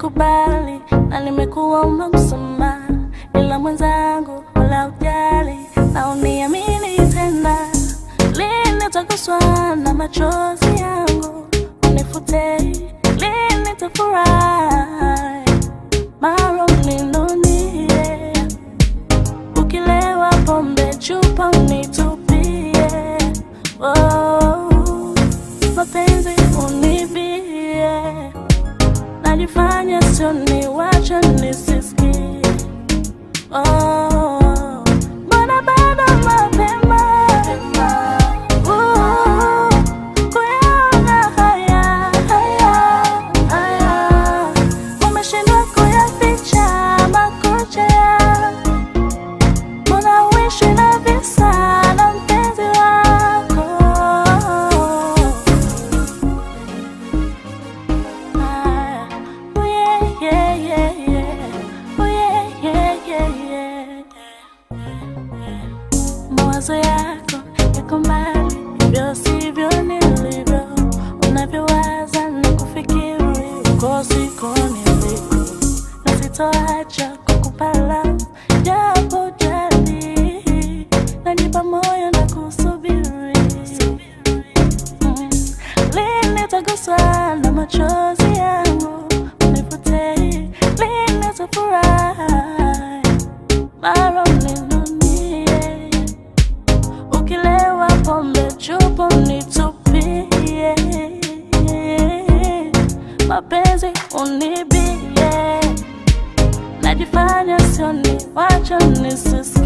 nimekubali na nimekuomba msamaha, ila mwenzangu wala ujali na uniamini tena. Lini utaguswa na machozi yangu unifute, lini nitafurahi mara uninunie, ukilewa pombe chupa unitupie, oh, mapenzi unibie najifanya sio ni wacha nisisikie oh, mbona bado mapema Uh, kuyaona haya haya haya umeshindwa kuyaficha makucha ya mbona uishi na visa na mpenzi wako Ah, oh yeah, yeah, yeah, yeah. Oh yeah, yeah, yeah, yeah. Mawazo yako yako mbali, hivyo sivyo nilivyo. Unavyowaza na kufikiri, uko siko niliko, na sitoacha kukupa love, japo jadi najipa moyo na kusubiri Mm. Lini utaguswa na machozi yangu unifute, lini utafurahi mara uninunie, ukilewa pombe chupa unitupie, mapenzi unibie, najifanya sioni, wacha nisisikie